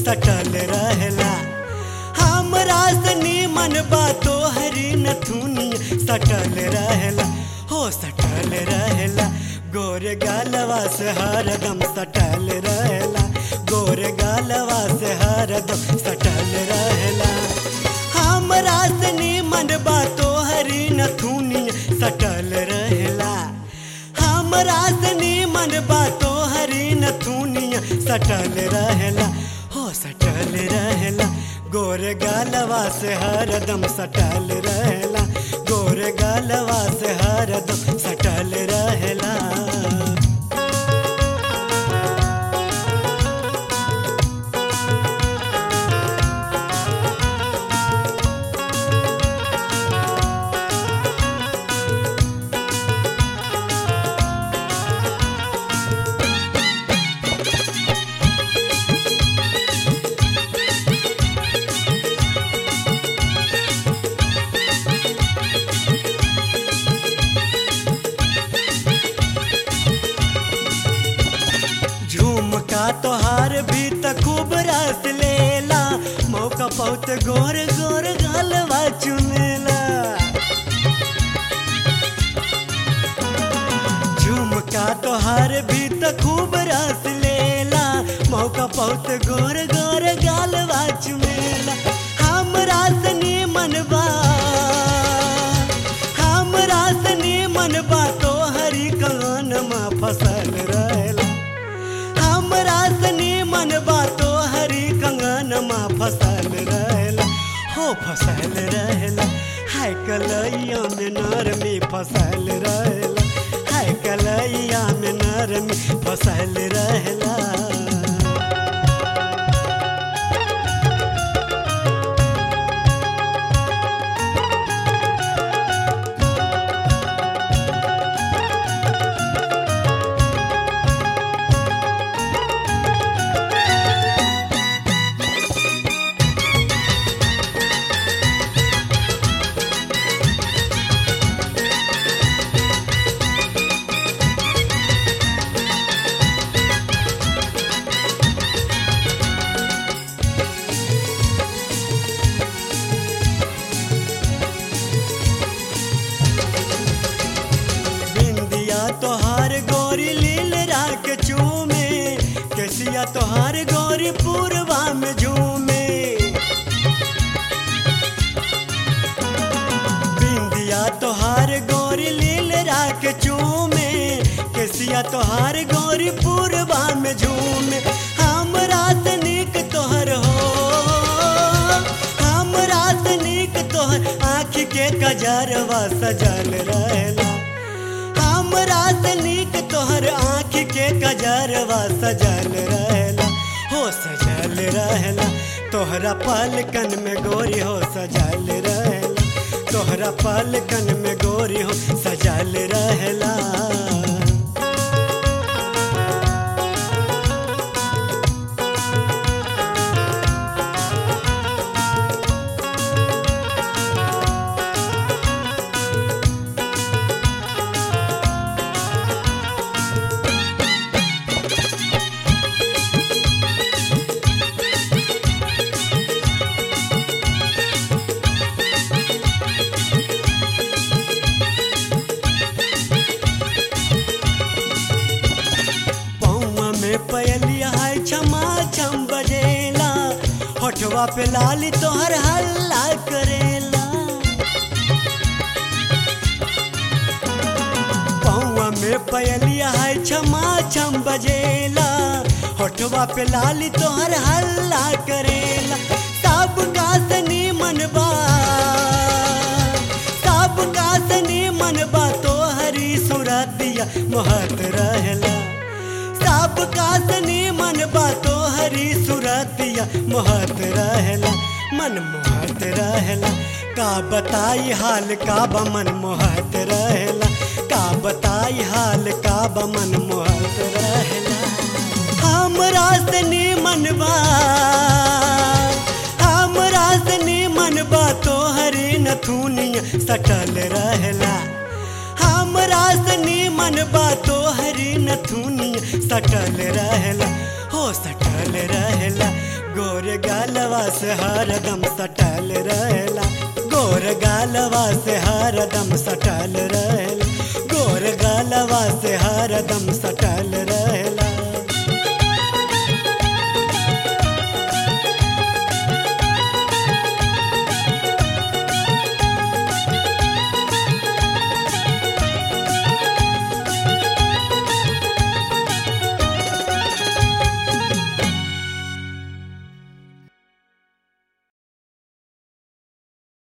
सटल रहेला हमरा से नीमन बातो हरी नथुनिया सटल रहेला हो सटल रहेला गोर गालवा से हरदम सटल रहेला गोर गालवा से हरदम सटल रहेला हमरा से नीमन बातो हरी नथुनिया सटल रहेला हमरा से नीमन बातो हरी नथुनिया सटल रहेला हो सटल रहेला गोर गालवा से हरदम सटल रहेला गोर गालवा से हरदम सटल रहेला झुमका तोहार भी त खूब रस लेला मौका बहुत गोर गोर गलवा चुनेला झुमका तोहार भी त खूब रस लेला मौका बहुत गोर गोर गलवा चुनेला हमरा से नीमन बा हमरा से नीमन बा तोहरी कानमा फसल रहेला हमरा सनी मन बातो हरी कंगनमा फसल रहेला हो फसल रहेला हाय कलैया में नरमी फसल रहेला हाय कलैया में नरमी फसल रहेला बिंदिया तोहार गोरी लील राख चूमे केसिया तोहार गोरी पूर्वा में झूमे बिंदिया तोहार गोरी लील राख चूमे केसिया तोहार गोरी पूर्वा में झूमे हमरा से नीक तोहर हो हमरा से नीक तोहर आँख के कजरवा सजल रहेला हमरा से नीक तोहर आँख के कजरवा सजल रहेला हो सजल रहेला तोहरा पलकन में गोरी हो सजल रहेला तोहरा पलकन में गोरी हो सजल रहेला पौआ में पयलिया है छमा छम बजेला होठवा पे लाली तोहर हल्ला करेला पौआ में पयलिया है छमा छम बजेला होठवा पे लाली तोहर हल्ला करेला सब का सनी मनबा सब का सनी मनबा तोहरी सुरतिया मोहत रहेला सब का सनी मन बातो हरी सुरतिया मोहत रहेला मन मोहत रहेला का बताई हाल का बमन मोहत रहेला का बताई हाल का बमन मोहत रहेला हमरा से नीमन बा हमरा से नीमन बा तोहरी नथुनिया सटल रहेला हमरा से नीमन बा तोहरी नथुनिया सटल रहेला हो सटल रहेला गोर गालवा से हरदम सटल रहेला गोर गालवा से हरदम सटल रहेला गोर गालवा से हरदम सटल